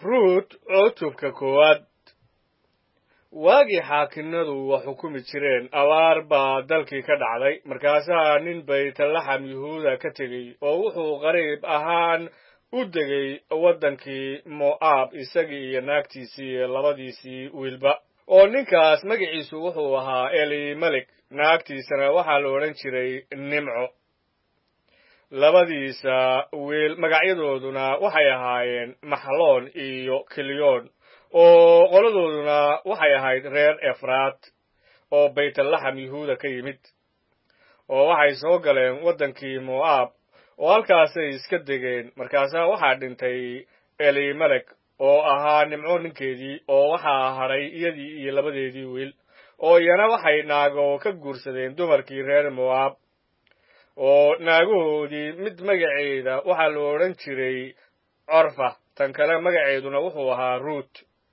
ruut cutubka koowaad waagii xaakinnadu wax xukumi jireen abaar baa dalkii ka dhacday markaasaa nin baytlaxam yuhuuda ka tegey oo wuxuu qariib ahaan u degay waddankii mo'aab isagii iyo naagtiisii iyo labadiisii wiilba oo ninkaas magaciisu wuxuu ahaa elimelek naagtiisana waxaa la odhan jiray nimco labadiisa wiil magacyadooduna waxay ahaayeen maxloon iyo kilyoon oo qoladooduna waxay ahayd reer efraat oo baytlaxam yuhuuda ka yimid oo waxay soo galeen waddankii mo'aab oo halkaasay iska degeen markaasaa waxaa dhintay elimelek oo ahaa nimco ninkeedii oo waxaa hadhay iyadii iyo labadeedii wiil oo iyana waxay naago ka guursadeen dumarkii reer mo'aab oo naagahoodii mid magaceeda waxaa la odhan jiray corfa tan kale magaceeduna wuxuu ahaa ruut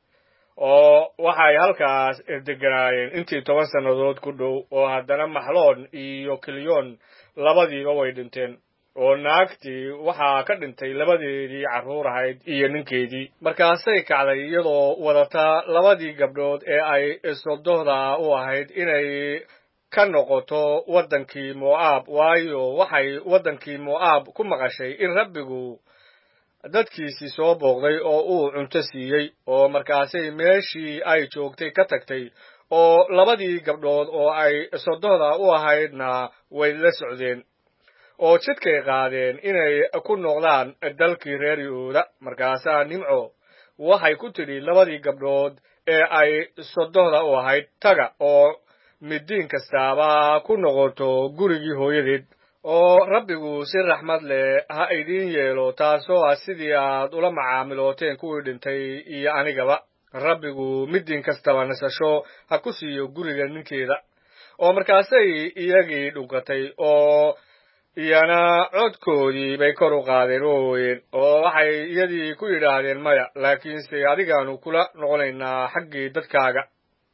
oo waxay halkaas deganaayeen intii toban sannadood ku dhow oo haddana maxloon iyo kilyoon labadiiba way dhinteen oo naagtii waxaa ka dhintay labadeedii carruur ahayd iyo ninkeedii markaasay kacday iyadoo wadata labadii gabdhood ee ay sodohda u ahayd inay ka noqoto waddankii mo'aab waayo waxay waddankii mo'aab ku maqashay in rabbigu dadkiisii soo booqday oo uu cunto siiyey oo markaasay meeshii ay joogtay ka tagtay oo labadii gabdhood oo ay sodohda u ahaydna way la socdeen oo jidkay qaadeen inay ku noqdaan dalkii reer yahuuda markaasaa nimco waxay ku tidhi labadii gabdhood ee ay sodohda u ahayd taga oo midiin kastaaba ku noqoto gurigii hooyadeed oo rabbigu si raxmad leh ha idiin yeelo taasoo ah sidii aad ula macaamilooteen kuwii dhintay iyo anigaba rabbigu midiin kastaba nasasho ha ku siiyo guriga ninkeeda oo markaasay iyagii dhunkatay oo iyana codkoodii bay kor u qaadeen oo ooyeen oo waxay iyadii ku yidhaahdeen maya laakiinse adigaanu kula noqonaynaa xaggii dadkaaga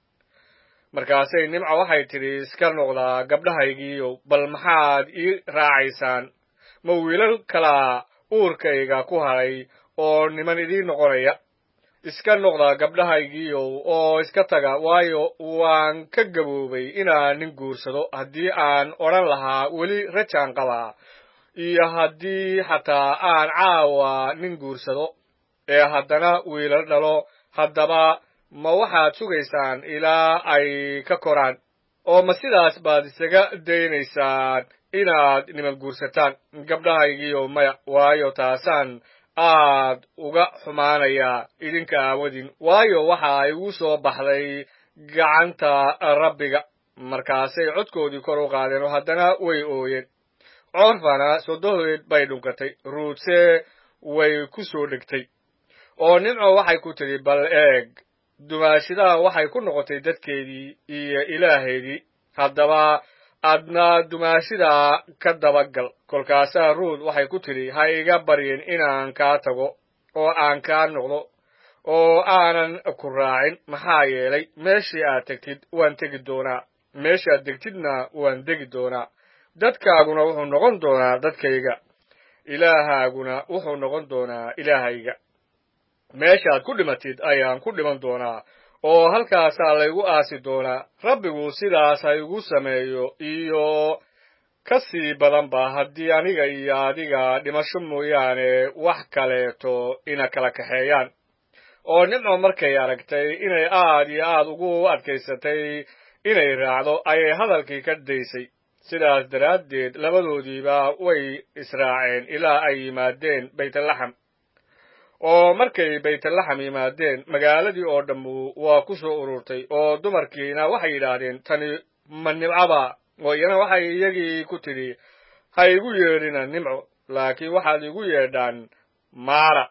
markaasay nimco waxay tidhi iska noqdaa gabdhahaygiiyow bal maxaad ii raacaysaan ma wiilal kalaa uurkayga ku hadhay oo niman idiin noqonaya iska noqda gabdhahaygiiyow oo iska taga waayo waan ka gaboobay inaan nin guursado haddii aan odhan lahaa weli rajaan qabaa iyo haddii xataa aan caawa nin guursado ee haddana wiilal dhalo haddaba ma waxaad sugaysaan ilaa ay ka koraan oo ma sidaas baad isaga daynaysaan inaad niman guursataan gabdhahaygiiyow maya waayo taasaan aad uga xumaanayaa idinka aawadin waayo waxa igu soo baxday gacanta rabbiga markaasay codkoodii kor u qaadeen oo haddana way ooyeen corfana sodohodeed bay dhunkatay ruutse way ku soo dhegtay oo nimco waxay ku tidhi bal eeg dumaashidaha waxay ku noqotay dadkeedii iyo ilaaheedii haddaba adna dumaashida ka dabagal kolkaasaa ruud waxay ku tidhi ha iga baryin inaan kaa tago oo aan kaa noqdo oo aanan ku raacin maxaa yeelay meeshii aad tegtid waan tegi doonaa meeshaad degtidna waan degi doonaa dadkaaguna wuxuu noqon doonaa dadkayga ilaahaaguna wuxuu noqon doonaa ilaahayga meeshaad ku dhimatid ayaan ku dhiman doonaa oo halkaasaa laygu aasi doonaa rabbigu sidaas ha igu sameeyo iyo ka sii badanba haddii aniga iyo adiga dhimasho mooyaane wax kaleeto ina kala kaxeeyaan oo nimco markay aragtay inay aad iyo aad ugu adkaysatay inay raacdo ayay hadalkii ka daysay sidaas daraaddeed labadoodiiba way israaceen ilaa ay yimaadeen baytlaxam oo markay baytlaxam yimaadeen magaaladii oo dhammu waa ku soo ururtay oo dumarkiina waxay yidhaahdeen tani ma nimcaba oo iyana waxay iyagii ku tidhi ha igu yeedhina nimco laakiin waxaad igu yeedhaan maara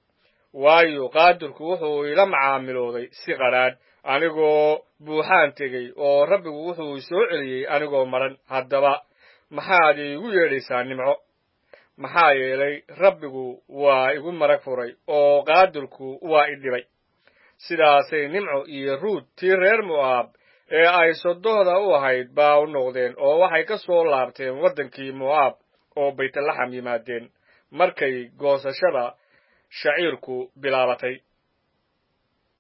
waayo qaadirku wuxuu ila macaamilooday si qadhaadh anigoo buuxaan tegey oo rabbigu wuxuu soo celiyey anigoo maran haddaba maxaad iigu yeedhaysaa nimco maxaa yeelay rabbigu waa igu marag furay oo qaadirku waa i dhibay sidaasay nimco iyo ruud tii reer mo'aab ee ay sodohda u ahayd baa u noqdeen oo waxay ka soo laabteen waddankii mo'aab oo baytlaxam yimaadeen markay goosashada shaciirku bilaabatay